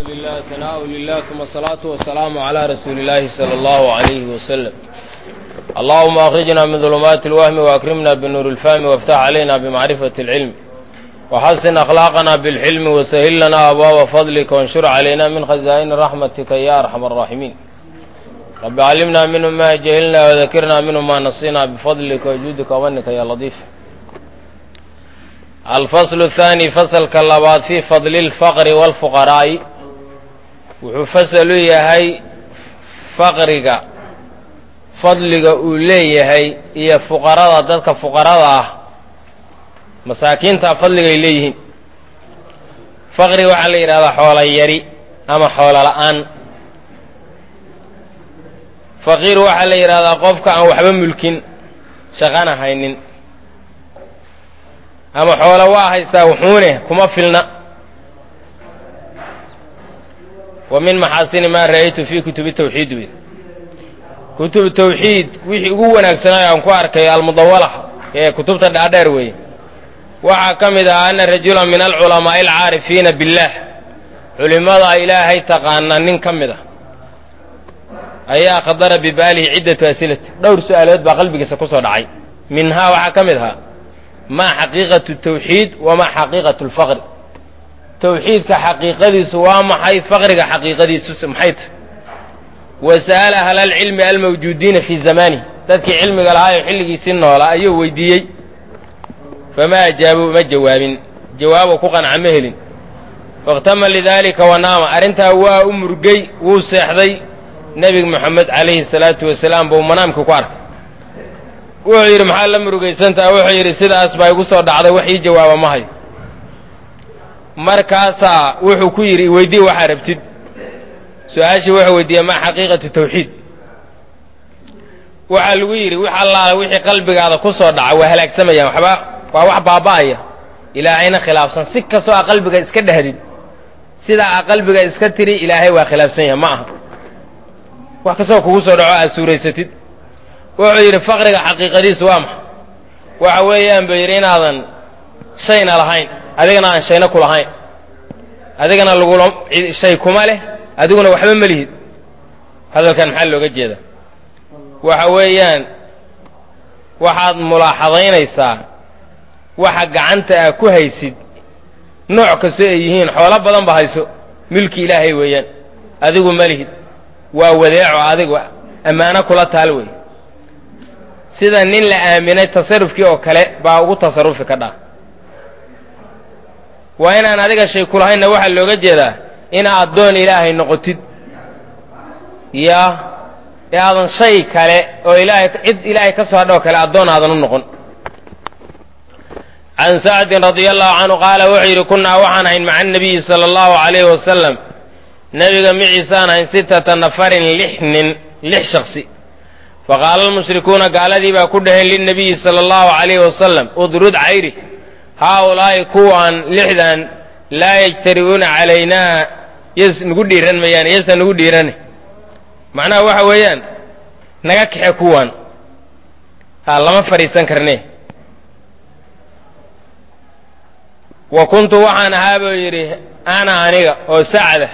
لله ثناء لله ثم الصلاة والسلام على رسول الله صلى الله عليه وسلم اللهم أخرجنا من ظلمات الوهم وأكرمنا بنور الفهم وافتح علينا بمعرفة العلم وحسن أخلاقنا بالحلم وسهل لنا أبواب فضلك وانشر علينا من خزائن رحمتك يا أرحم الراحمين رب علمنا منه ما جهلنا وذكرنا منه ما نصينا بفضلك وجودك ومنك يا لطيف الفصل الثاني فصل كاللباد في فضل الفقر والفقراء wuxuu fasal u yahay faqriga fadliga uu leeyahay iyo fuqarada dadka fuqarada ah masaakiinta fadligay leeyihiin faqri waxaa la yidhahdaa xoola yari ama xoolo la'aan faqiir waxaa la yidhahdaa qofka aan waxba mulkin shaqana haynin ama xoolo waa haystaa wuxuune kuma filna wa min maxaasini maa ra'aytu fii kutubi tawxiid wey kutub tawxiid wixii ugu wanaagsanaayo aan ku arkay almudawala ee kutubta dhaadheer weeye waxaa ka mid ah ana rajula min alculamaa'i alcaarifiina billaah culimmada ilaahay taqaana nin ka mid a ayaa khadara bibaalihi ciddatu asilati dhowr su'aalood baa qalbigiisa ku soo dhacay minhaa waxaa ka mid ahaa maa xaqiiqatu tawxiid wamaa xaqiiqatu lfaqri tawxiidka xaqiiqadiisu waa maxay faqriga xaqiiqadiisu maxay tahy wa sa'ala ahlalcilmi almawjuudiina fii zamaanih dadkii cilmiga lahaayo xilligiisii noolaa ayuu weydiiyey famaa ajaabuu ma jawaabin jawaabo ku qanca ma helin fakhtama lidaalika wanaama arrintaa waa u murgey wuu seexday nebiga moxamed calayhi salaatu wasalaam buu manaamkii ku arkay wuxuu yidhi maxaa la murugaysantaha wuxuu yidhi sidaas baa igu soo dhacday wax ii jawaaba ma hayo markaasaa wuxuu ku yidhi weydii waxaa rabtid su-aashii wuxuu weydiiyey maa xaqiiqatu tawxiid waxaa lagu yidhi wix allaala wixii qalbigaada ku soo dhaca waa halaagsamayaan waxba waa wax baaba'aya ilaahayna khilaafsan si kastoo aa qalbiga iska dhahdid sidaa aa qalbiga iska tiri ilaahay waa khilaafsan yahay ma aha wax kastoo kugu soo dhaco aad suuraysatid wuxuu yidhi faqriga xaqiiqadiisu waa maxa waxa weeyaan buu yidhi inaadan shayna lahayn adigana aan shayna ku lahayn adigana lagula shay kuma leh adiguna waxba ma lihid hadalkan maxaa looga jeedaa waxa weeyaan waxaad mulaaxadaynaysaa waxa gacanta aa ku haysid nooc kastoo ay yihiin xoolo badan ba hayso milki ilaahay weeyaan adigu ma lihid waa wadeeco adigu ammaano kula taal wey sida nin la aaminay tasarufkii oo kale baa ugu tasarufi ka dhaa waa inaan adiga shay kulahaynna waxaa looga jeedaa inaa addoon ilaahay noqotid yaa ee aadan shay kale oo ilaahay cid ilaahay ka soo hadhoo kale addoon aadan u noqon can sacdin radia allahu canhu qaala wuxuu yidhi kunnaa waxaan ahayn maca anabiyi sala allahu calayhi wasalam nebiga miciisaan ahayn sittata nafarin lix nin lix shaksi faqaala almushrikuuna gaaladii baa ku dhaheen lilnabiyi sala allahu calayhi wasalam udrud cayri haaulaa'i kuwaan lixdan laa yajtari'uuna calaynaa yes nagu dhiiran mayaan yesa nagu dhiirane macnaha waxa weeyaan naga kaxe kuwaan ha lama fadhiisan karne wa kuntu waxaan ahaa buu yidhi ana aniga oo sacda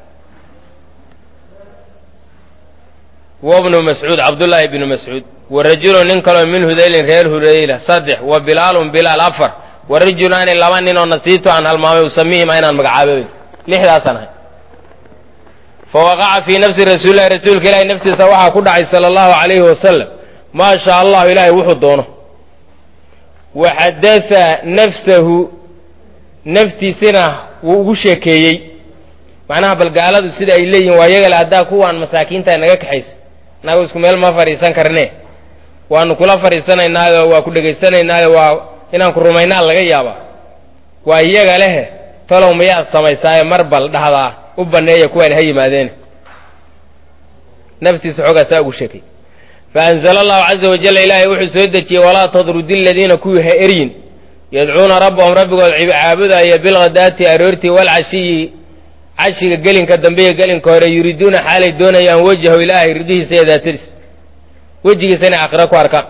wabnu mascuud cabdullaahi bnu mascuud wa rajulun nin kaloo min hudaylin reer hudayla saddex wa bilaalun bilaal afar wa rajulaani laba nin oo nasiibto aan halmaamay usamihima inaan magacaabay lixdaasaan ahay fa waqaca fii nafsi rasuulillahi rasuulka ilaahi naftiisa waxaa ku dhacay sala allahu calayhi wasalam maa shaa allahu ilaahay wuxuu doono wa xadatha nafsahu naftiisina wuu ugu sheekeeyey macnaha bal gaaladu sida ay leeyihin waa yagale haddaa kuwaan masaakiinta naga kaxaysa naga isku meel ma fadhiisan karne waanu kula fadhiisanaynaayo waa ku dhegaysanaynayo waa inaan ku rumaynaa laga yaabaa waa iyaga lehe talow miyaad samaysaaye mar bal dhahdaa u banneeya kuwaan ha yimaadeen naftiisa xoogaa saa ugu sheekay fa anzala allahu caza wajalla ilaahay wuxuu soo dejiyey walaa tadrudi aladiina kuwii ha eryin yadcuuna rabbahum rabbigood caabudaaya bilghadaati aroortii walcashiyi cashiga gelinka dambe iyo gelinka hore yuriiduuna xaalay doonayaan wejhahu ilaahay ridihiisa iyo daatadiis wejigiisa inay aakhira ku arkaan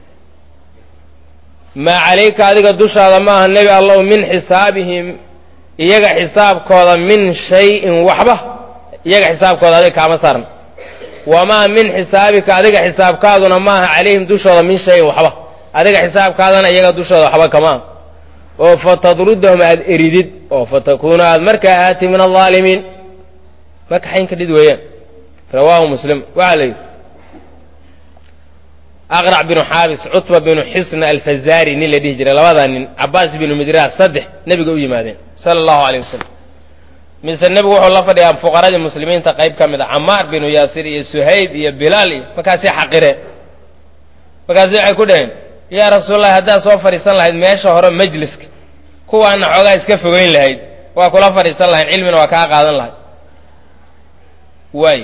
maa calayka adiga dushaada maaha nebi allow min xisaabihim iyaga xisaabkooda min shayin waxba iyaga xisaabkooda adiga kaama saarna wamaa min xisaabika adiga xisaabkaaduna maaha calayhim dushooda min shayin waxba adiga xisaabkaadana iyaga dushooda waxba kamaa oo fatadrudahum aad eridid oo fatakuuna aad markaa aati min alظaalimiin marka xayn ka dhid weeyaan rawaahu muslim waxaa la yidhi aqrac binu xaabis cutba binu xisna alfazari nin la dhihi jiray labadaa nin cabaas binu midraas saddex nebiga u yimaadeen sala allahu aleyh wasalam mise nebigu wuxuu la fadhiyaa fuqaradii muslimiinta qayb ka mid a camaar binu yaasir iyo suhayb iyo bilaal iyo markaasay xaqireen markaasi waxay ku dhaheen yaa rasuulallahi haddaad soo fadhiisan lahayd meesha hore majliska kuwaana xoogaa iska fogeyn lahayd waa kula fadhiisan lahayn cilmina waa kaa qaadan lahayd waay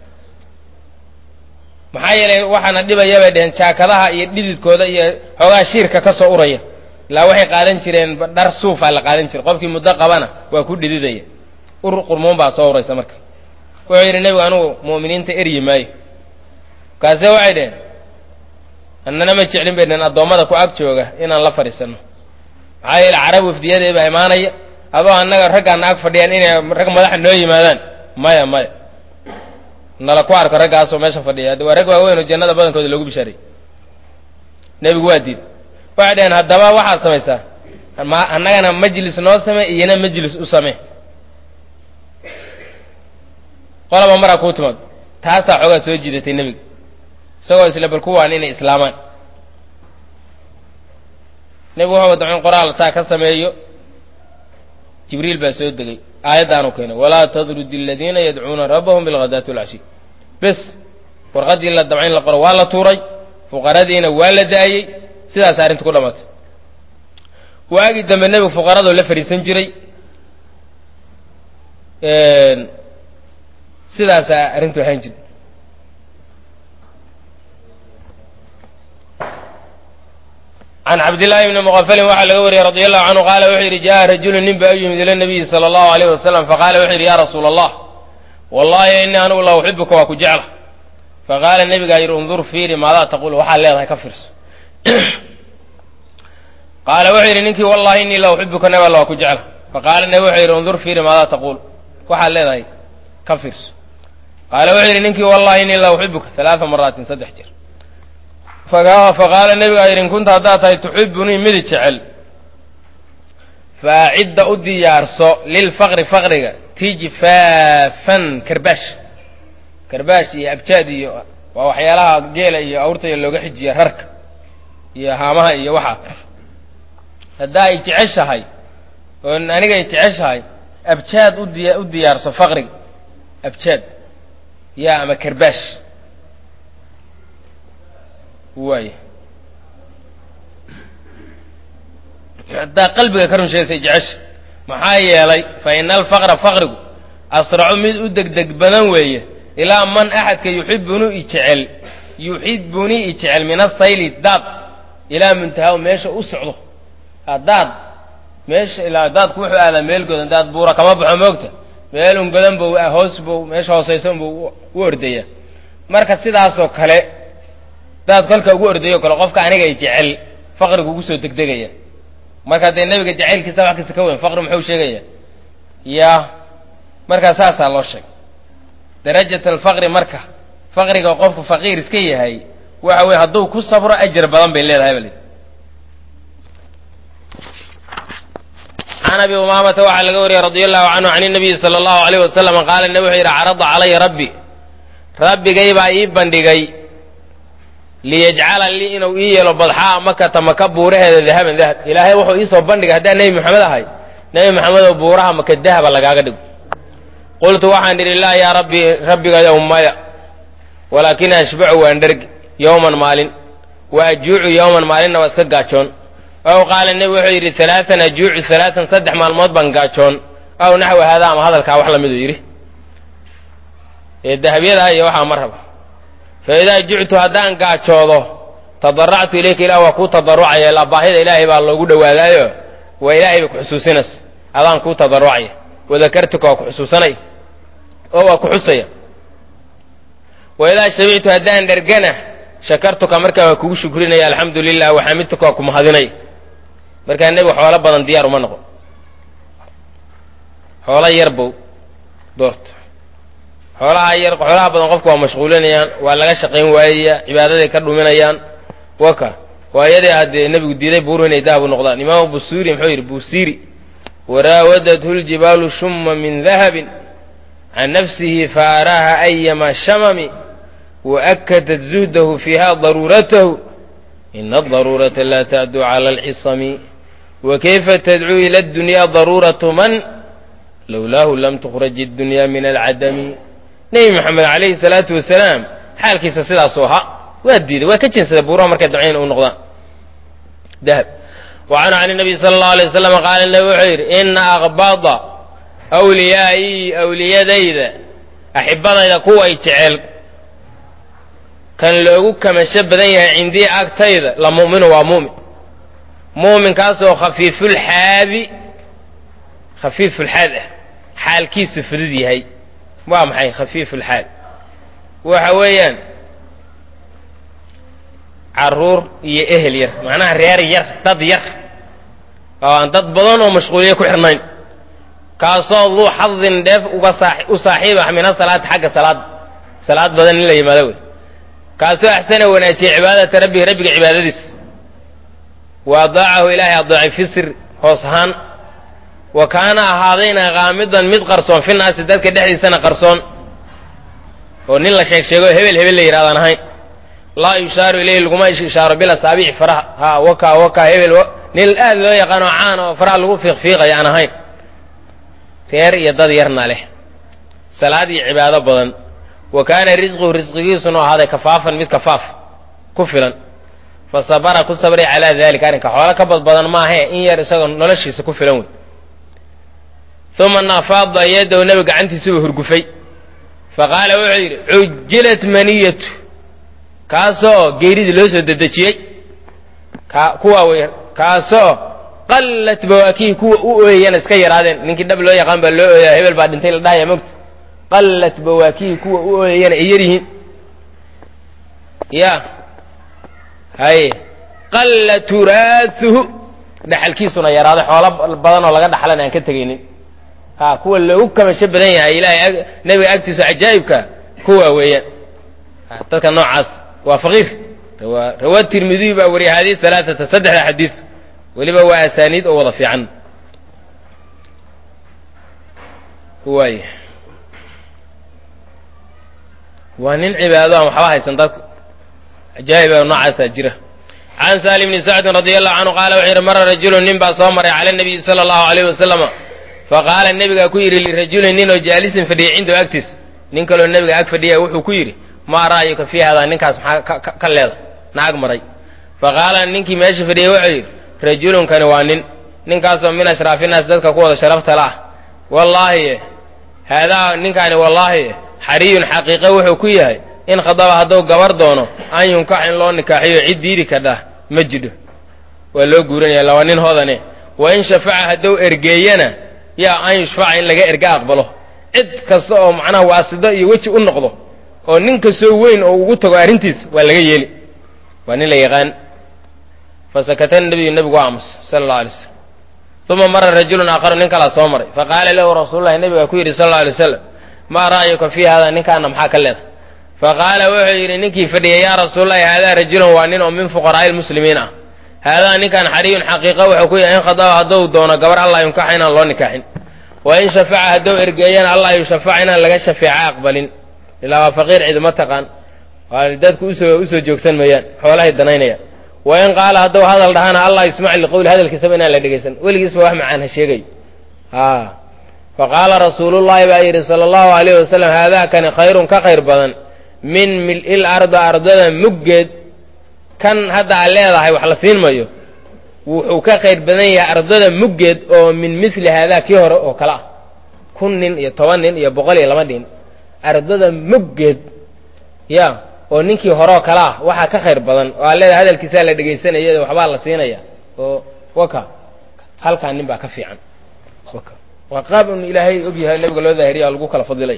maxaa yeelay waxaana dhibaya bay dheheen jaakadaha iyo dhididkooda iyo xoogaa shiirka ka soo uraya ilaa waxay qaadan jireen dhar suufa la qaadan jiray qofkii muddo qabana waa ku dhididaya ur qurmuun baa soo uraysa marka wuxuu yidhi nebigu anugu mu'miniinta eryi maayo kaase waxay dheheen annana ma jeclin bay dheheen addoommada ku ag jooga inaan la fadhiisanno maxaa yeele carab wafdiyadeed baa imaanaya adoo annaga raggaana ag fadhiyaan inay rag madaxa noo yimaadaan maya maya nala ku arko raggaasoo meesha fadhiya waa rag waaweyn oo jannada badankooda loogu bishaaray nebigu waa diiday waxay dhaheen haddaba waxaad samaysaa ma annagana majlis noo samee iyona majlis u samee qolaba maraa kuu timaado taasaa xoogaa soo jiidatay nebiga isagoo isla bal kuwaan inay islaamaan nebigu wuxuu damcin qoraal taa ka sameeyo jibriil baa soo degay aayaddaanu keenay walaa tadrud aladiina yadcuuna rabbahum bilghadaati walcashi bes warqaddii la damca in la qoro waa la tuuray fuqaradiina waa la da'ayey sidaas arrinta ku dhammaatay waagii dambe nebigu fuqaradoo la fadhiisan jiray sidaasaa arrintu ahaan jirta can cabdillaahi bni muqafalin waxaa laga wariyey radi allahu canhu qaala wuxuu yidhi jaءa rajulu nin baa u yimid ila nabiyi sala allahu alayh wasalam faqaala wuxuu yidhi ya rasuula allah wallahi ini anugu la uxibuka waa ku jecla faqaala nebigaa yidhi undur fiiri maadaa taqul waxaad leedahay ka fiirso qaala wuxuu yidhi ninkii wallahi inii la uxibuka nab alla waa ku jecla faqaala nebi wuxuu yidhi undur fiiri maadaa taquul waxaad leedahay ka fiirso qaala wuxuu yidhi ninkii wallahi inii la uxibuka alaaa maraatin saddex jeer faqaala nebigaa yidhi in kunta haddaad tahay tuxibunii midi jecel faacidda u diyaarso lilfaqri faqriga tijfaafan karbaash karbaash iyo abjaad iyo waa waxyaalaha geela iyo awrtaya looga xijiya rarka iyo haamaha iyo waxaa haddaa ay jeceshahay oo aniga ay jeceshahay abjaad udiya u diyaarso faqriga abjaad yaa ama karbaash waay haddaa qalbiga ka run sheegaysay jecesha maxaa yeelay fa ina alfaqra faqrigu asracu mid u degdeg badan weeye ilaa man axadka yuxibunii ijecel yuxibunii ijecel min asayli daad ilaa muntahaa meesha u socdo daad meesha ilaa daadku wuxuu aadaa meel godan daad buura kama baxo moogta meel un godan buu hoos buu meesha hoosaysan buu u ordaya marka sidaasoo kale daad kolka ugu ordayo kale qofka aniga ay jecel faqrigu ugu soo degdegaya marka dee nebiga jacaylkiisa wax kasta ka weyn faqri muxuu sheegaya ya markaa saasaa loo sheegay darajat alfaqri marka faqriga qofku faqiir iska yahay waxa weye hadduu ku sabro ajar badan bay leedahay bal can abi umaamata waxaa laga wariyey radi allahu canhu can inabiyi sala allahu alayh wasalam qaala nebi wuxuu yidhi carada calaya rabbi rabbigay baa ii bandhigay liyajcala lii inuu ii yeelo badxaa makata maka buuraheeda dahaban dahab ilaahay wuxuu iisoo bandhigay haddaan nebi maxamed ahay nebi maxamedoo buuraha maka dahaba lagaaga dhigo qultu waxaan idhi laa yaa rabbi rabbigayow maya walaakin ashbacu waan dhergi yowman maalin wa ajuucu yowman maalinna waa iska gaajoon aw qaala nebi wuxuu yidhi alaaan ajuucu alaaan saddex maalmood baan gaajoon aw naxwi haadaa ama hadalkaa wax lamiduu yidhi ee dahabyadaa iyo waxaa ma raba fa idaa juctu haddaan gaajoodo tadaractu ilayka ilah waa kuu tadarucaya ilaa baahida ilaahay baa loogu dhowaadaayo waa ilaahay bay ku xusuusinaysa adaan kuu tadarucaya wadakartuka waa ku xusuusanaya oo waa ku xusaya wa idaa shamictu haddaan dhergana shakartuka markaa waa kugu shukrinaya alxamdu lilah waxamidtuka waa ku mahadinaya markaa nebigu xoolo badan diyaar uma noqon xoolo yarbow doorta xoolaha yar xoolaha badan qofku waa mashquulinayaan waa laga shaqayn waayaya cibaadaday ka dhuminayaan waka waa iyadii haddee nebigu diiday buuru inay dahabu noqdaan imaamu busuuri muxuu yidhi busiiri waraawadathu ljibaalu shumma min dahabin can nafsihi faaraaha ayama shamami waakadat zuhdahu fiiha daruuratahu ina adaruurata laa tacdu cala alcisami wakayfa tadcuu ila addunyaa daruuratu man lowlaahu lam tukhraj addunya min alcadami nebi moxamed calayhi salaatu wasalaam xaalkiisa sidaasuu ahaa waa diiday waa ka jeensaday buuraha markay damcayn u noqdaan dahab wa canhu can nabiy sala allahu alay wasalam qaala nabi wuxuu yidhi ina aqbada awliyaa'ii awliyadayda axibadayda kuway jecel kan loogu kamasho badan yahay cindii agtayda la mu'minu waa mu'min mu'minkaasoo khafiifulxaadi khafiifulxaad ah xaalkiisu fudud yahay waa maxay khafiifulxaad waxa weeyaan caruur iyo ehel yar macnaha reer yar dad yar oo aan dad badan oo mashquuliye ku xirnayn kaasoo duu xadin dheef uga u saaxiib ah min asalaati xagga salaada salaad badan in la yimaado wey kaasoo axsana wanaajiyey cibaadata rabbihi rabbiga cibaadadiisa wa adaacahu ilaahay adeecay fi sir hoos ahaan wa kaana ahaadayna kaamidan mid qarsoon fi naasi dadka dhexdiisana qarsoon oo nin la sheeg sheego hebel hebel la yidhahdaan ahayn laa yushaaru ilayhi laguma ishaaro bil asaabici faraha ha waka waka hebel nin aad loo yaqaano caan oo faraha lagu fiiqfiiqayo aan ahayn reer iyo dad yarna leh salaad iyo cibaado badan wa kaana risquhu risqigiisuna ahaaday kafaafan mid kafaaf ku filan fa sabara ku sabray calaa dalika arrinka xoolo ka badbadan maahae in yar isagoo noloshiisa ku filan wey uma nafaada yadahu nebi gacantiisuba hurgufay fa qaala wuxuu yidhi cujilat maniyatu kaasoo geeridii loo soo dedejiyey ka kuwa wey kaasoo qallat bawaakihi kuwa u ooyayana iska yaraadeen ninkii dhab loo yaqaan baa loo ooyaa hebel baa dhintay la dhahaya mogta qallat bawaakihi kuwa u ooyayana ay yaryihiin ya haye qalla turaasuhu dhaxalkiisuna yaraaday xoolo badan oo laga dhaxlan aan ka tegaynin ha kuwa loogu kamasho badan yahay ilaahay nebiga agtiisa cajaa'ibka kuwa weeyaan dadka noocaas waa faqiir rawaa tirmidiy baa wariyay hadiis alaaata saddexda xadiid weliba waa asaaniid oo wada fiican waay waa nin cibaado aan waxba haysan dadku ajaa'iba noocaasaa jira can saali bni sacdin radi allahu canhu qaala wuxuu yidhi mara rajulun nin baa soo maray cala nabiyi sala allahu alayh wasalama faqaala nebigaa ku yidhi lirajulin nin oo jaalisin fadhiyay cindahu agtiis nin kaloo nebiga ag fadhiya wuxuu ku yidhi maa ra'yuka fii hadaa ninkaas maxaa ka leeda naag maray faqaala ninkii meesha fadhiyay wuxuu yidhi rajulunkani waa nin ninkaasoo min ashraafinnaas dadka ku wada sharafta la ah wallaahi haadaa ninkaani wallaahi xariyun xaqiiqe wuxuu ku yahay in khadaba hadduu gabar doono an yunkax in loo nikaaxiyo cid diidi kadhah ma jidho waa loo guuranaya laba nin hodane wa in shafaca hadduu ergeeyana yaa an yushfaca in laga erga aqbalo cid kasta oo macnaha waasido iyo weji u noqdo oo nin kastoo weyn oo ugu tago arrintiisa waa laga yeeli waa nin la yaqaan fasakata nabiyu nebigu waa aamus sala allau alay slam uma mara rajulun aakharu nin kalaa soo maray faqaala lahu rasuululahi nebigaa ku yidhi sala alla alay wasalam maa ra'yuka fii hada ninkaana maxaa ka leeda faqaala wuxuu yidhi ninkii fadhiyay yaa rasuulalahi haadaa rajulun waa nin oo min fuqaraa'i lmuslimiin ah haadaa ninkan xariyun xaqiiqa wuxuu ku yahay in khadaba hadduu doono gabar allah yunkaxa inaan loo nikaaxin wa in shafaca hadduu ergeeyana allah yushafaca inaan laga shafeeca aqbalin ilaa waa faqiir ciduma taqaan waa dadku usoo usoo joogsan mayaan xoolahay danaynayaan wa in qaala hadduu hadal dhahana allah yusmac liqowli hadalkiisaba inaan la dhegaysan weligiisba wax macaan ha sheegay a faqaala rasuulullahi baa yidhi sala allahu alayh wasalam haadaakani khayrun ka khayr badan min mil'il arda ardada muggeed kan hadda aad leedahay wax la siin mayo wuxuu ka khayr badan yahay ardada muggeed oo min mili haadaa kii hore oo kale ah kun nin iyo toban nin iyo boqol iyo laba nin ardada muggeed ya oo ninkii hore oo kale ah waxaa ka khayr badan oo aad leedahay hadalkiisaa la dhegaysanaya waxbaa la siinaya oo waka halkaa nin baa ka fiican waa qaab un ilaahay ogyahay nabiga loo daahiriya lagu kala fadilay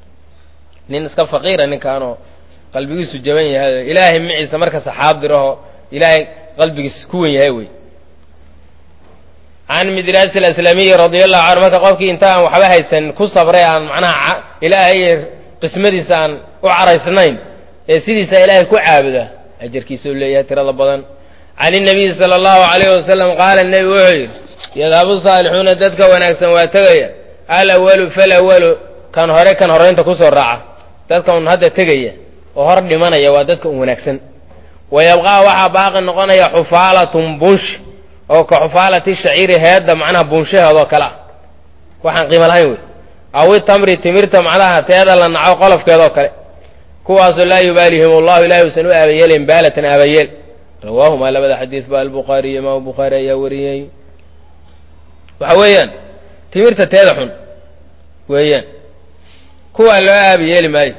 nin iska faqiira ninkaanoo qalbigiisu jaban yahay ilaahay maciisa marka saxaab diraho ilaahay qalbigiisa ku wen yahay wey can midraasi alaslamiyi radia allahu canhu marka qofkii inta aan waxba haysan ku sabray aan macnaha ilaahay qismadiisa aan u caraysnayn ee sidiisa ilaahay ku caabuda ajarkiisa u leeyahay tirada badan can inabiyi sala allahu calayhi wasalam qaala nebi wuxuu yidhi yadhabu saalixuuna dadka wanaagsan waa tegaya alawalu falawalu kan hore kan horeynta kusoo raaca dadka un hadda tegaya oo hor dhimanaya waa dadka un wanaagsan wa yabqaa waxaa baaqi noqonaya xufaalatun bunsh oo ka xufaalati shaciiri heedda macnaha buunshaheedoo kale ah waxaan qiimo lahayn wey awi tamri timirta macnaha teeda la naco qolofkeedoo kale kuwaasoo laa yubaalihim allahu ilahi usan u aabayeelin baalatan aabayeel rawaahumaa labada xadiid ba albukhaariy imaamu bukhaari ayaa wariyey waxa weeyaan timirta teeda xun weeyaan kuwaa loo aabayeeli maayo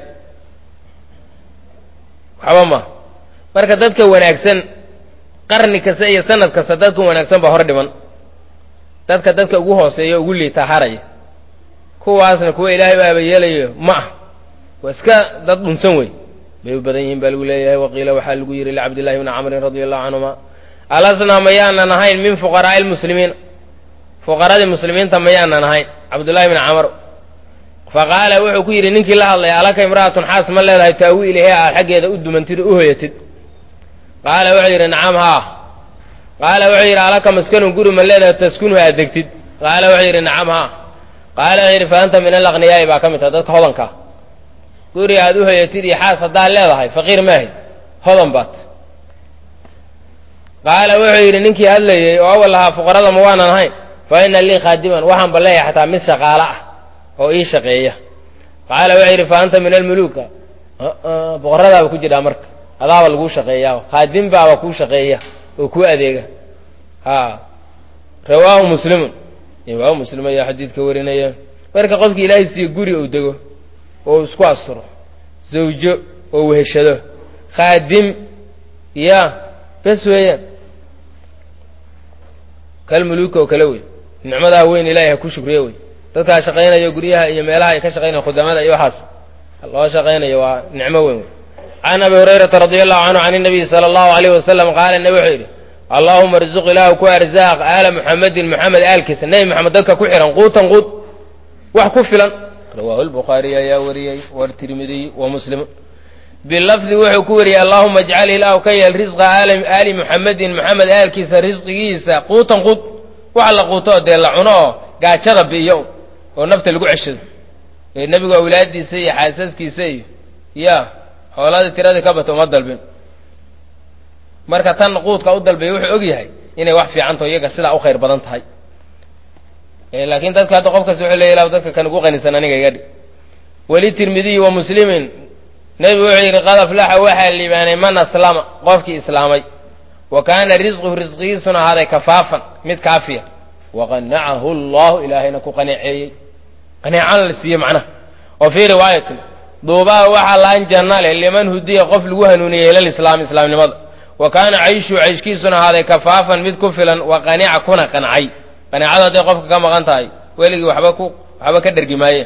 waxba ma marka dadka wanaagsan qarni kasta iyo sanad kasta dadka wanaagsan baa hor dhiman dadka dadka ugu hooseeya ugu liitaa haraya kuwaasna kuwa ilaahay u aabayeelayo ma ah waa iska dad dhunsan wey bay u badan yihiin baa lagu leeyahay waqiila waxaa lagu yidhi licabdillahi bni camrin radia allahu canhuma alasnaa mayaanan ahayn min fuqaraa'i lmuslimiin fuqaradii muslimiinta mayaanan ahayn cabdullahi bni camr faqaala wuxuu ku yidhi ninkii la hadlaya alaka imra'atun xaas ma leedahay taawi ilahe aad xaggeeda u dumantid u hoyatid qaala wuxuu yidhi nacam haa qaala wuxuu yidhi alaka maskanun guri ma leedahay taskunhu aad degtid qaala wuxuu yidhi nacam haa qaala wuxuu yidhi fa anta min alaqniyaa'i baa ka mid taha dadka hodankaa guri aad u hoyatid iyo xaas haddaad leedahay faqiir maahid hodan baad qaala wuxuu yidhi ninkii hadlayey oo awal lahaa fuqarada ma waanan ahayn fa ina lii khaadiman waxaan ba leeyahay xataa mid shaqaalo ah oo ii shaqeeya qaala wuxuu yidhi fa anta min almuluuka boqoradaaba ku jidhaa marka adaaba laguu shaqeeyaa khaadim baaba kuu shaqeeya oo kuu adeega ha rawaahu muslimun imaamu muslim ayaa xadiidka warinaya marka qofki ilaahay siiye guri uu dego oo isku asturo zawjo oo weheshado khaadim ya bes weeyaan kal muluuka oo kale wey nicmadaa weyn ilaahay ha ku shukriye wey dadkaa shaqaynayo guryaha iyo meelaha ay ka shaqaynayan khudamada iyo waxaas loo shaqaynayo waa nicmo weyn wey can abi hurayrata radia allahu canhu can inabiyi sala allahu alayh wasalam qaala nebi wuxuu yidhi allaahuma arzuq ilaahu ku arzaaq aala muxamedin muxamed aalkiisa nebi moxamed dadka ku xihan quutan quud wax ku filan rawaahu lbukhaariy ayaa wariyey wartirmidiy wa muslim bilafdi wuxuu ku wariyey allahuma ajcal ilaahu ka yeel risqa aali muxamedin moxamed aalkiisa risqigiisa quutan quud wax la quuto dee la cuno oo gaajada bi'iyo oo nafta lagu ceshado ee nebigu awlaadiisa iyo xaasaskiisa iyo ya xooladii tiradii ka bata uma dalbin marka tan quudka u dalbay wuxuu og yahay inay wax fiicantaho iyaga sidaa u khayr badan tahay laakiin dadka hadda qof kasta wuxuu leeya ilahu dadka kan ugu qanisan aniga iga dhig weli tirmidiyi wa muslimin nebigu wuxuu yidhi qad aflaxa waxaa liibaanay man aslama qofkii islaamay wa kaana risquhu risqigiisuna ahaaday kafaafan mid kaafiya waqanacahu allahu ilaahayna ku qanaceeyey qaneecana la siiyey macnaha wa fii riwaayatin duubaa waxaa laan janna leh liman hudiya qof lagu hanuuniyey ilalislaam islaamnimada wa kaana cayshu cayshkiisuna ahaaday kafaafan mid ku filan wa qanica kuna qancay qaneecadu hadday qofka ka maqan tahay weligii waxba ku waxba ka dhergi maaye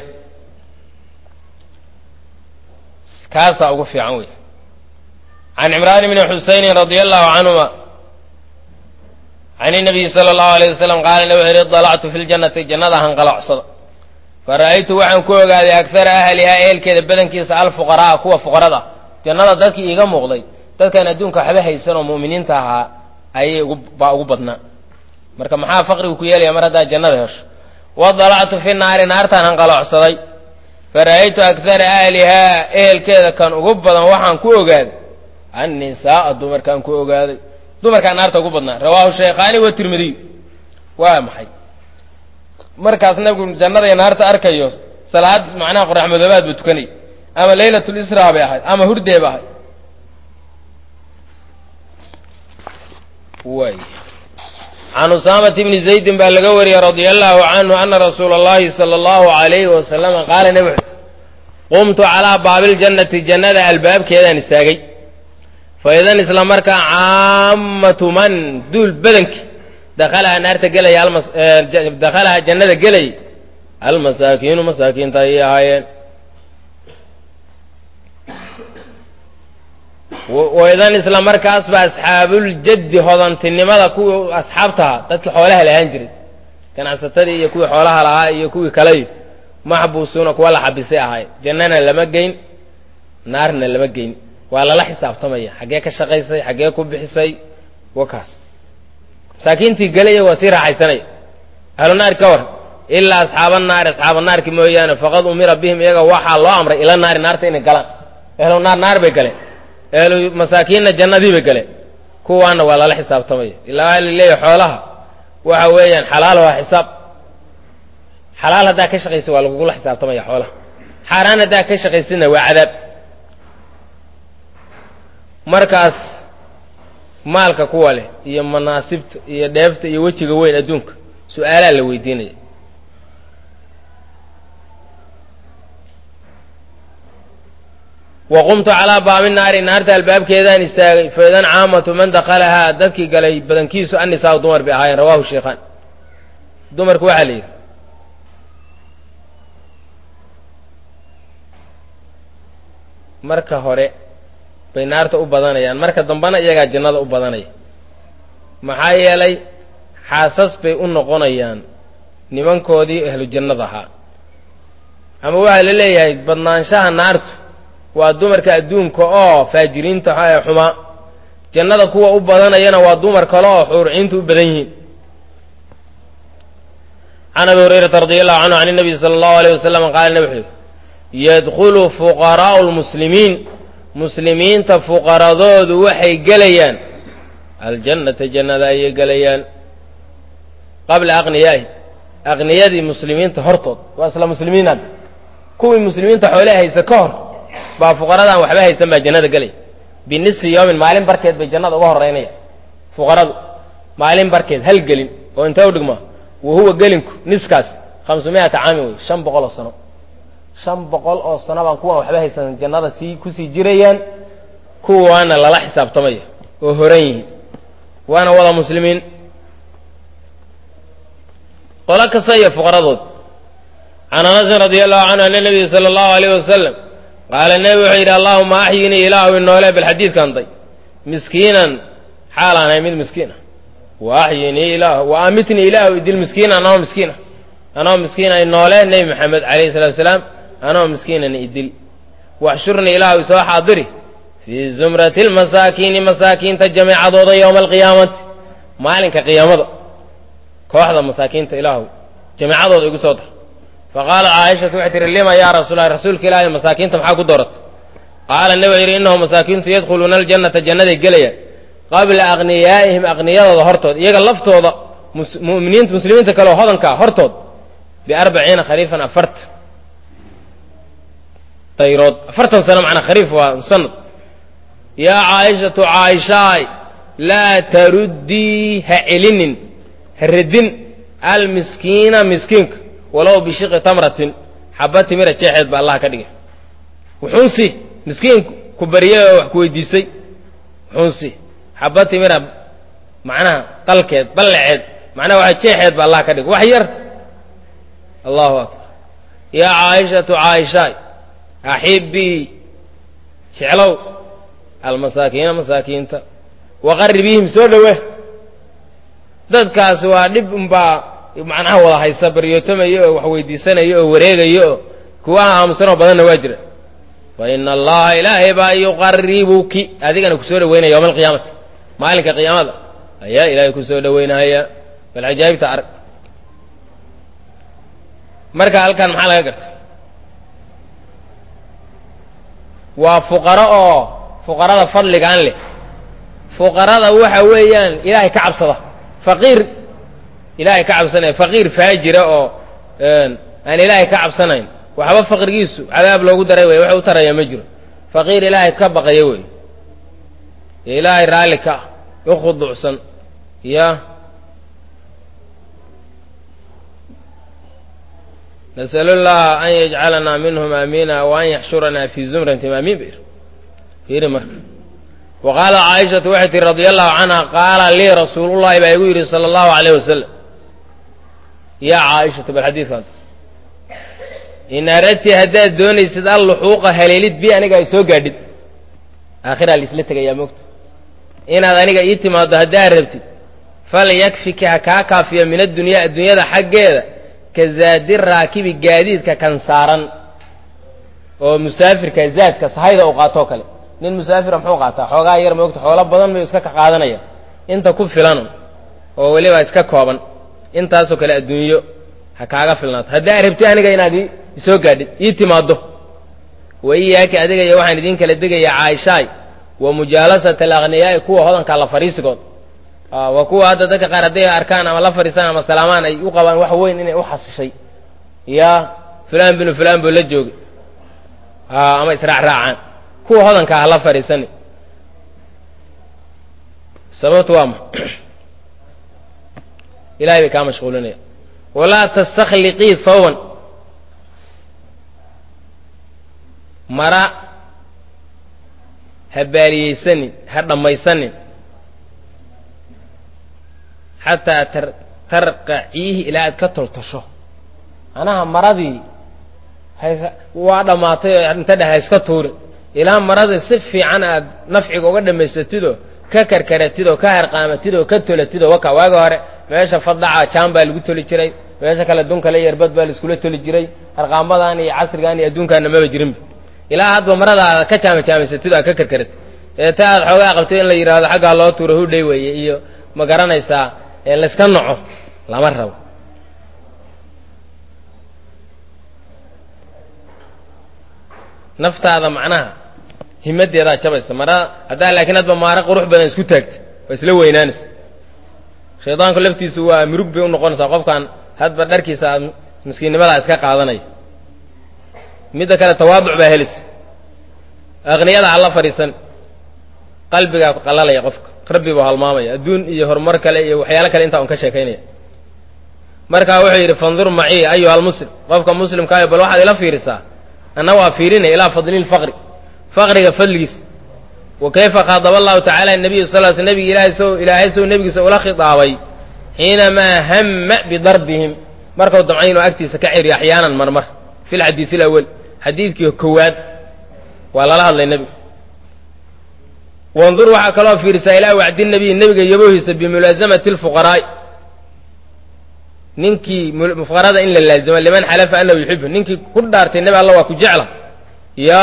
kaasaa ugu fiican wey can cimraan bni xusaynin radia allahu canhuma can inabiyi sala allahu alayh wasalam qaala nabi wuxu yidhi dalactu fi ljannati jannada hanqalocsada fara'aytu waxaan ku ogaaday akara ahlihaa ehelkeeda badankiisa alfuqara'a kuwa fuqarada jannada dadkii iiga muuqday dadkaan adduunka waxba haysan oo mu'miniinta ahaa ayay baa ugu badnaa marka maxaa faqrigu ku yeelaya mar haddaad jannada hesho wadalactu fi naari naartaan hanqaloocsaday fara'aytu akara ahlihaa ehelkeeda kan ugu badan waxaan ku ogaaday annisaaa dumarkaan ku ogaaday dumarkaa naarta ugu badnaa rawaahu shaykhaani wa tirmidiy waa maxay markaas nabigu jannada iyo naarta arkayo salaad macnaha qorax madoobaad buu tukanay ama laylatul israa bay ahayd ama hurdee ba ahayd way can usaamata bni zaydin baa laga wariyey radia allahu canhu ana rasuula allahi sala allahu alayhi wasalama qaala nebi wuxu qumtu calaa baabiljannati jannada albaabkeedaan istaagay fa idan isla markaa caammatu man duul badanki dakhalaha naarta gelaya dakhalaha jannada gelay almasaakiinu masaakiinta ayay ahaayeen waidan isla markaasba asxaabuljaddi hodantinimada kuwii asxaabtaha dadkii xoolaha lahaan jiray ganacsatadii iyo kuwii xoolaha lahaa iyo kuwii kaleyo maxbuusuuna kuwa la xabisay ahaay jannana lama geyn naarna lama geyn waa lala xisaabtamaya xaggee ka shaqaysay xaggee ku bixisay wakaas masaakiintii gelaya waa sii raaxaysanaya ahlu naari ka waran ilaa asxaaba naari asxaaba naarki mooyaane faqad umira bihim iyaga waxaa loo amray ila naari naarta inay galaan ehlu naar naar bay galeen ehlu masaakiinna jannadii bay galeen kuwaana waa lala xisaabtamaya ilaa waxaa laleeyahay xoolaha waxa weeyaan xalaal waa xisaab xalaal haddaa ka shaqaysa waa lagugula xisaabtamaya xoolaha xaaraan haddaa ka shaqaysidna waa cadaab markaas maalka kuwa leh iyo manaasibta iyo dheefta iyo wejiga weyn adduunka su-aalaa la weydiinaya wa qumtu calaa baabi naari naarta albaabkeedaan istaagay faidan caamatu man dakalahaa dadkii galay badankiisu annisaa dumar bay ahaayeen rawahu sheikhaan dumarku waxaa la yidhi marka hore bay naarta u badanayaan marka dambena iyagaa jannada u badanaya maxaa yeelay xaasas bay u noqonayaan nimankoodii ahlu jannada ahaa ama waxaa la leeyahay badnaanshaha naartu waa dumarka adduunka oo faajiriinta ee xumaa jannada kuwa u badanayana waa dumar kale oo xuurciintu u badan yihiin can abi hurayrata radi allahu canhu can nabiy sala allahu alayh wasalam qaala nabi wuxuu yadkhulu fuqaraa'u lmuslimiin muslimiinta fuqaradoodu waxay gelayaan aljannata jannada ayay gelayaan qabla aqniyaahi aqniyadii muslimiinta hortood waa isla muslimiin hadda kuwii muslimiinta xoolee haysa ka hor baa fuqaradaan waxba haysan baa jannada gelaya binisfi yoomin maalin barkeed bay jannada uga horeynaya fuqaradu maalin barkeed hal gelin oo intee u dhigmaa wa huwa gelinku niskaas khamsumiata caamin wey shan boqol oo sano shan boqol oo sano baan kuwaan waxba haysan jannada sii kusii jirayaan kuwaana lala xisaabtamaya oo horan yihiin waana wada muslimiin qolo kasta iyo fuqaradood can anasin radi allahu canhu ana nabiy sala allahu alayh wasalam qaala nebi wuxuu yidhi allahuma axyinii ilaahu inoole bal xadiidkan day miskiinan xaalaan ahay mid miskiina wa axyinii ilaah wa amitnii ilaahu idil miskiina anoo miskiina anoo miskiina inoole nebi maxamed alayhi salatu wasalaam anoo miskiinana idil waxshurnii ilaahu isoo xaadiri fii zumrati lmasaakiini masaakiinta jamiicadooda yowma alqiyaamati maalinka qiyaamada kooxda masaakiinta ilaahu jamiicadooda igu soo dar faqaala caaishatu waxay tihi lima yaa rasuulah rasuulka ilaahay masaakiinta maxaa ku dooratay qaala nebi wuxuu yidhi innahum masaakiintu yadkhuluuna aljannata jannaday gelayaan qabla aqniyaa'ihim aqniyadooda hortood iyaga laftooda muminiinta muslimiinta kale oo hodankaa hortood biarbaciina khariifan afartan dayrood afartan sano macnaa khariif waa sanad yaa caaishatu caaishaay laa taruddii ha celinin ha radin almiskiina miskiinka walow bishiqi tamratin xaba timira jeexeed ba allah ka dhigay wuxuunsi miskiin ku baryay oo wax ku weydiistay wuxuunsi xaba timira macnaha qalkeed ballaceed macnaha waxa jeexeed ba allah ka dhigay wax yar allahu akbar yaa caaishatu caaishaay axibii jeclow almasaakiina masaakiinta waqaribihim soo dhowe dadkaasi waa dhib unbaa macnaha wada haysa baryootamaya oo wax weydiisanaya oo wareegaya oo kuwa aamusanoo badanna waa jira fa ina allaha ilaahay baa yuqaribuki adigana kusoo dhaweynaya yowma alqiyaamati maalinka qiyaamada ayaa ilaahay kusoo dhaweynaya bal cajaa'ibta arag marka halkan maxaa laga garta waa fuqaro oo fuqarada fadligaan leh fuqarada waxa weeyaan ilaahay ka cabsada faqiir ilaahay ka cabsanaya faqiir faajira oo aan ilaahay ka cabsanayn waxba faqrigiisu cadaab loogu daray wey wax u taraya ma jiro faqiir ilaahay ka baqaya wey ilaahay raalli ka ah u khuduucsan ya nas'al llaha an yajcalanaa minhum aamiina wa an yaxshuranaa fii zumratim aamiin bayr fiiri marka wa qaala caaishatu waxay tihi radia allahu canha qaala lii rasuulullahi baa igu yidhi sala allahu alayh wasalam yaa caaishatu bal xadiidkan in aradti haddaad doonaysid alluxuuqa haleelid bi aniga ay soo gaadhid aakhiraa laisla tegayaa moogta inaad aniga ii timaaddo haddaad rabtid falyakfika ha kaa kaafiya min addunyaa adduunyada xaggeeda ka zaadi raakibi gaadiidka kan saaran oo musaafirka zaadka sahayda uu qaatoo kale nin musaafira muxuu qaataa xoogaa yar moogta xoolo badan bay iska ka qaadanaya inta ku filan oo weliba iska kooban intaasoo kale adduunyo ha kaaga filnaato haddaa rabti aniga inaad isoo gaadhid ii timaaddo wa iyaaki adiga iyo waxaan idiin kala degayaa caaishaay wa mujaalasat alaqniyaai kuwa hodankaa la fariisigood waa kuwa hadda dadka qaar hadday arkaan ama la fadhiisaan ama salaamaan ay u qabaan wax weyn inay u xasishay ya fulaan binu fulaan buu la joogay ama israacraacaan kuwa hodankaa ha la fadhiisani sababtu waa ma ilahay bay kaa mashquulinaya walaa tastakhliqii thawban mara ha baaliyeysanin ha dhammaysanin xataa tarqaciihi ilaa aad ka toltosho manaha maradii waa dhammaatay oo inta dheh ha iska tuurin ilaa maradii si fiican aad nafciga uga dhammaysatidoo ka karkaratidoo ka harqaamatidoo ka tolatidoo waka waagi hore meesha fadaca jaan baa lagu toli jiray meesha kale dun kale yerbad baa laiskula toli jiray harqaamadan iyo casrigan iyo adduunkaana maba jirinba ilaa hadba maradaada ka jaamajaamaysatid aad ka karkaratid ee ta aad xoogaa qabtay in la yidhaahdo xaggaa loo tuuro hudhay weeye iyo ma garanaysaa layska noco lama rabo naftaada macnaha himadeedaa jabaysa mara haddaa laakiin hadba maaro qurux badan isku taagta waa isla weynaanaysa shaydaanku laftiisu waa murug bay u noqonaysaa qofkan hadba dharkiisa aad miskiinnimadaa iska qaadanaya midda kale tawaaduc baa helaysa aqniyada ha la fadhiisan qalbigaa qalalaya qofka rabbi buu halmaamaya adduun iyo horumar kale iyo waxyaalo kale intaa un ka sheekaynaya markaa wuxuu yidhi fandur macii ayuha almuslim qofka muslimkaayo bal waxaad ila fiirisaa anna waa fiirinaya ilaa fadli lfaqri faqriga fadligiis wa kayfa khaadaba allahu tacala nabiy sal sl nabigi ilaahay sow ilaahay sow nebigiisa ula khitaabay xiinamaa hamma bidarbihim markuu damcay inuu agtiisa ka ciriyo axyaanan marmar fi lxadiid alawal xadiidkii kowaad waa lala hadlay nebigu wandur waxaa kaloo fiirisaa ilaa wacdi nabiy nebiga yabohiisa bimulaasamati lfuqaraa'i ninkii fuqarada in la laazimo liman xalafa anahu yuxibu ninkii ku dhaartay nebi alla waa ku jecla ya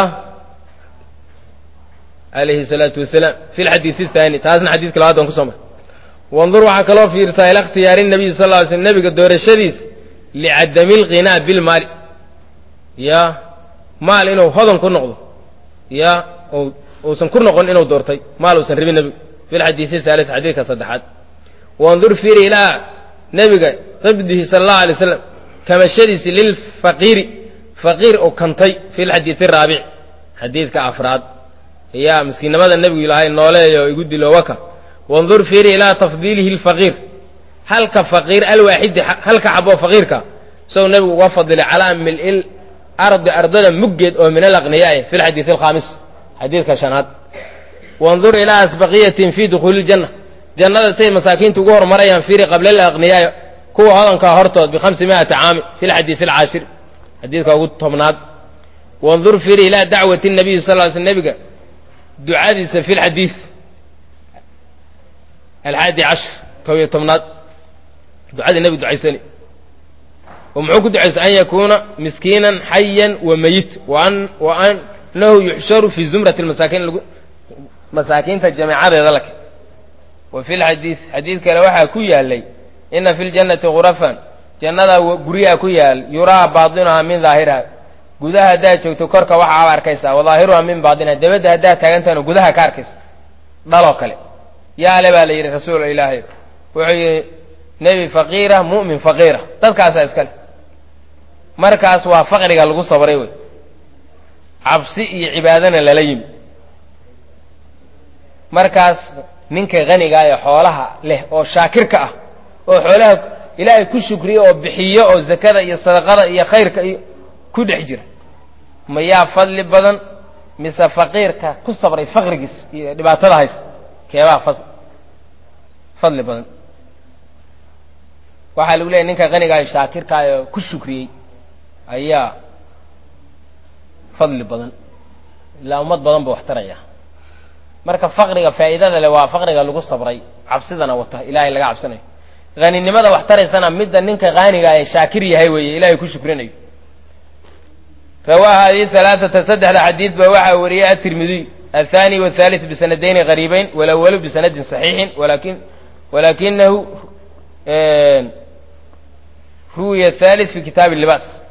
alayhi salaatu wasalaam fi lxadiid athani taasna xadiidka labaad aan kusoo mar wandur waxaa kaloo fiirsaa ila ikhtiyaari nabiy sal ly slm nebiga doorashadiis licadami lqinaa bilmaali ya maal inuu hodan ku noqdo ya uusan ku noqon inuu doortay maal uusan rabin nebigu fi lxadiid athaalit xadiidka saddexaad wandur fiiri ilaa nebiga qibdihi sala allahu alay slam kamashadiisi lilfaqiiri faqiir oo kantay fi lxadiid araabic xadiidka afraad yaa miskiinnimada nebigu ilaahay nooleeyo igu dilo waka wandur fiiri ilaa tafdiilihi lfaqiir halka faqiir alwaaxidi halka xaboo faqiirka sow nebigu uga fadilay calaa mil'il ardi ardada muggeed oo min alaqniyaai fi lxadiid alkhaamis xadiidka shanaad wandur ilaa asbaqiyatin fi dukhuuli ljanna jannada say masaakiinta ugu hormarayaan fiiri qabla alaqniyaai kuwa hodankaa hortood bikhamsi mi'ati caami fi lxadiid alcaashir xadiidka ugu tobnaad wandur fiiri ilaa dacwati nabiyi sal ly sl nebiga ducadiisa fi lxadiid alxaadi cashar kob iyo tobnaad ducadii nebigu ducaysani oo muxuu ku ducaysay an yakuuna miskiinan xayan wa meyit wa anahu yuxsharu fi zumrati masaakiin masaakiinta jameecadeeda lake wa fi lxadiid xadiid kale waxaa ku yaalay ina fi ljannati khurafan jannada guryaha ku yaal yuraa baatinuhaa min daahiriha gudaha haddaad joogto korka waxaaba arkaysaa wadaahiruha min baatiniha dabadda haddaad taagantahana gudaha ka arkaysa dhaloo kale yaale baa la yidhi rasuul ilaahay wuxuu yidhi nebi faqiira mu'min faqiira dadkaasaa iskale markaas waa faqriga lagu sabray wey cabsi iyo cibaadana lala yimi markaas ninka hanigaa ee xoolaha leh oo shaakirka ah oo xoolaha ilaahay ku shukriya oo bixiyo oo zakada iyo sadaqada iyo khayrka iyo ku dhex jira mayaa fadli badan mise faqiirka ku sabray faqrigiis iyo dhibaatada hays keebaa fadli badan waxaa lagu leeyahy ninka hanigaayo shaakirkaah oo ku shukriyey ayaa fadli badan ilaa ummad badan buu wax taraya marka faqriga faa'iidada leh waa faqriga lagu sabray cabsidana wata ilaahay laga cabsanayo haninimada wax taraysana midda ninka haaniga ee shaakir yahay weeye ilaahay ku shukrinayo rawaaha hadihi alaaata saddexda xadiid ba waxaa wariyey atirmidiy athani wahaalit bisanadayni gariibayn walawalu bisanadin saxiixin walakin walakinahu ruwiya thalith fi kitaabi libaas